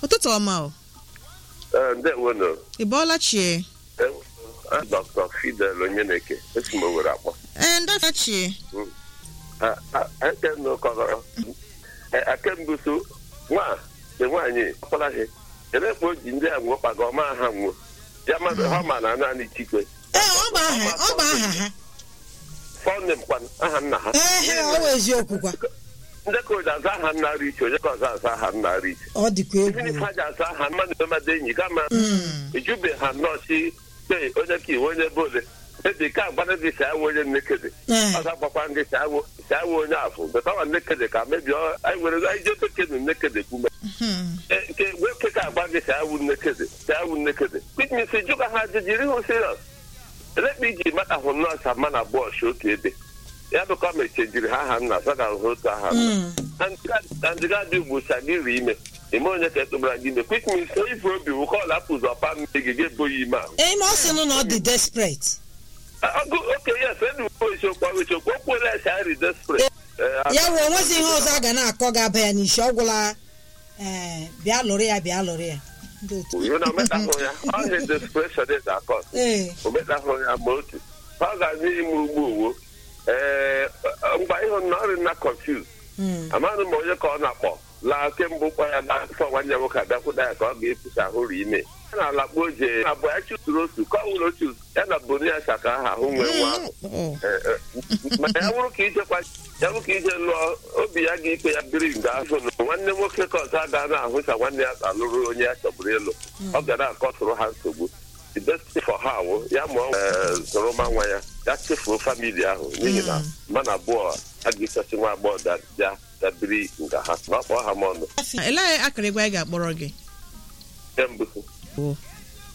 ụtụtụ ọma o Ee, ndewonu ị bọọla chie Eh, Dr. Fidel Onyeneke esi m Owerri akpọ ee ndọta chie Ah, ah, eke m kọrọ akembuso nwa dị nwaanyị ọkparaghị ele kpa o ji ndị a nwụọ kpaga ọma ha nwụọ ya mmadụ ha ma na naanị chikwe ee ọ bụ aha ọ bụ aha ha fọnne mkpanụ aha nna ha ee ọ bụ eziokwu kwa ndị ka oji aza aha nna richi onye ka ọzọ aza aha nna richi ọ dịkwa Even if egwu ha ji aza aha mmadụ emede enyi kama ejube ha nọọsị kpe onye ka iwe onye bole edi ka agbara gị si awụ onye nnekede Ee. ọ ga-agbakwa gị si awụ si awụ onye afọ beta wa nnekede ka mebie ọ- anyị were anyị je bekenu nnekede kwume Eh, nke nwoke ka agba gị si awụ nnekede si awụ nnekede which means jụ ka ha ji jiri hụ serious elekpa iji mata hụ nọọsụ ama na bọọsụ otu ebe ya bụ ka mechejiri ha aha nna sọ ga hụ otu aha nna na ndịga dị ugbu sa gị ri ime ime onye ka etụbara gị ime quick means ife obi wụ ka ọ lapụzụ ọpa mmiri gị ga-eboghị ime ahụ ee ma ọ sị nụ na ọ dị desperate ọgụ oke yes enuwo isiokwu ọrụ isiokwu o kwuola esi ari despre ya bụ onwezi ihe ọzọ a ga na-akọ ga-aba ya n'isi ọ gwụla ee bịa lụrụ ya bịa lụrụ ya ndị otu na ometahụ ya ọhịa desperation is akọs ee ometahụ ya ma otu ọ ga-adị ime ugbo owo ee mgbe ịhụ na ọrị na confuse mm, amaghị m onye ka ọ na-akpọ laa kemgbe ụkwa ya na-afọ nwanne ya nwoke abịakwụta ya ka ọ ga-efusa ahụ ri ime ya na alakpo oje na abụọ ya chụtụrụ otu ka ọ nwere otu ya na bonia chaka aha ahụ nwee nwa ahụ Oh. Eh, eh, ma ya bụrụ ka ijekwa ya bụrụ ka ije lụọ obi ya ga-ikpe ya biri nga afọ na nwanne nwoke ka ọzọ aga na-ahụ ka nwanne ya alụrụ onye ya chọburu ịlụ ọ ga na-akọtụrụ ha nsogbu the best thing for ha wụ ya mụọ zụrụ ma nwa ya ya chefuo famili ahụ n'ihi na mmadụ abụọ a ga-esochi nwa agbọghọ da- bịa ya biri nga ha ma ọ kpọọ ha m ọnụ elee akara egwu anyị ga-akpọrọ gị nke mbụ o